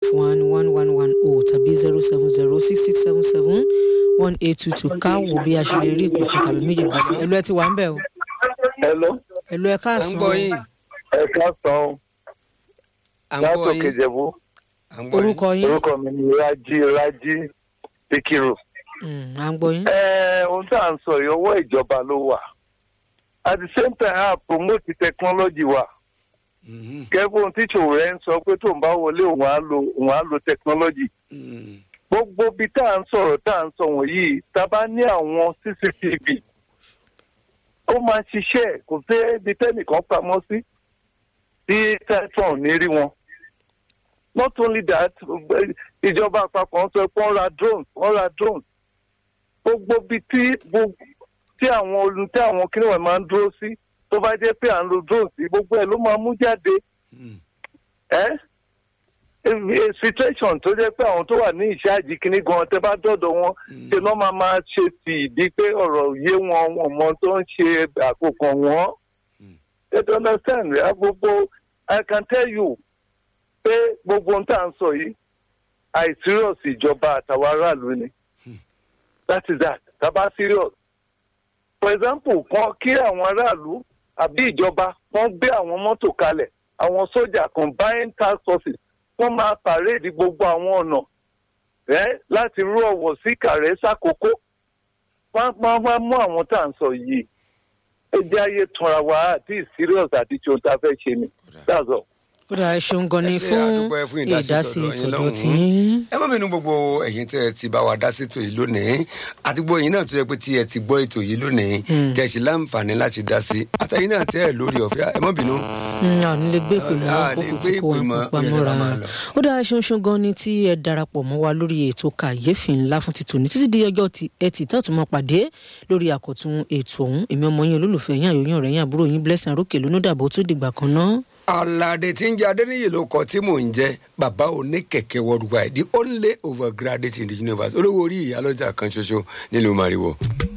one one one one o tàbí zero seven zero six six seven seven one eight two two ká wò bí a ṣe lè rí ìpè kan tàbí méjì gbà sí ẹlò ẹ ti wà ń bẹ̀ o Hello, ẹlò ẹ à ń káàsán gbọ́ yín ẹ káàsán à ń gbọ́ látòkè yín Ìjẹ̀bú. à ń gbọ́ yín. orúkọ yín Orúkọ mi ni Rájí Rájí Sikiru. Mm, à ń gbọ́ yín Ẹ ohun tá à ń sọ yìí ọwọ́ ìjọba ló wà. At the same time, a promote technology wa. Mhm, Kẹ́fọ́n tíṣò rẹ̀ ń sọ pé tóun bá wọlé òun á lo òun á lo technology. mhm, Gbogbo ibi tá à ń sọ̀rọ̀ tá à ń sọ wọ̀nyí, tá a bá ní àwọn CCTV, ó máa ṣiṣẹ́ kò sí ibi tẹ́nìkan pamọ́ sí tí tẹ́tàn ní rí wọn. Not only that, ìjọba àpapọ̀ ń sọ pé wọ́n ra drones wọ́n ra drones. Gbogbo ibi tí gbogbo tí àwọn olú tí àwọn kíníwọ̀n máa ń dúró sí tó bá jẹ́ pé à ń lo drones sí gbogbo ẹ̀ ló máa mú jáde mhm. ẹ́ a situation tó jẹ́ pé àwọn tó wà ní ìṣáàjì kínní gan tẹ́ bá dọ̀dọ̀ wọn ṣe náà máa máa ṣe sí ìdí pé ọ̀rọ̀ yé wọn wọn mọ tó ń ṣe àkókò wọn. you don't understand ya gbogbo I can tell you pé gbogbo ohun tá à ń sọ yìí àìsírọ̀s ìjọba àtàwọn aráàlú ni that is that tábà serious for example kan kí àwọn aráàlú àbí ìjọba wọ́n gbé àwọn mọ́tò kalẹ̀ àwọn sójà combined task forces wọ́n máa pàréèdì gbogbo àwọn ọ̀nà ẹ́ láti rú ọ̀wọ̀ sí kàrẹ́ sákòókò wọ́n máa wá mú àwọn tá à ń sọ yìí ẹ jẹ́ ayé tanra wa àti serious àti tí ohun tá a fẹ́ ṣe ni that's all. ó dára ẹ ṣeun gan ni Ẹ ṣé, fún àdúpẹ́ fún ìdásí ìdásí tọ̀dọ̀ yín ìtọ́jú lọ́hùn-ún. tí yín. ẹ má bínú gbogbo ẹ̀yin tẹ́ ẹ ti bá wa dá sétò yìí lónìí àti gbogbo ẹ̀yin náà tó yẹ pé tí ẹ ti gbọ́ ètò yìí lónìí tẹ́ ẹ sì láǹfààní láti dá sí àtẹ̀yin náà tẹ́ ẹ lórí ọ̀fẹ́ ẹ má bínú. Mm, a ò ní lè gbé ìpè mọ́ A lè àkókò gbé tí kò wá ìpè mọ́, pa ó yẹ ká mọ́ra máa lọ. ó dára ṣeun ṣeun gan ni tí ẹ darapọ̀ mọ́ wa lórí ètò kàyéfì ńlá fún ti tòní títí di ọjọ́ ti ẹtì tá a tún máa pàdé lórí àkọ́tún ètò ọ̀hún èmi ọmọ yín olólùfẹ́ yín àyòyìn ọ̀rẹ́ yín àbúrò yín blessing arókè lónúdàbọ̀ tó dìgbà kan náà. alade tí ń jẹ adéníyè ló kọ tí mò ń jẹ bàbá oníkẹ̀kẹ́ worldwide the only overgraduate in the universe olówó orí ìyálọ́jà kan ṣoṣo nílùú mariwo.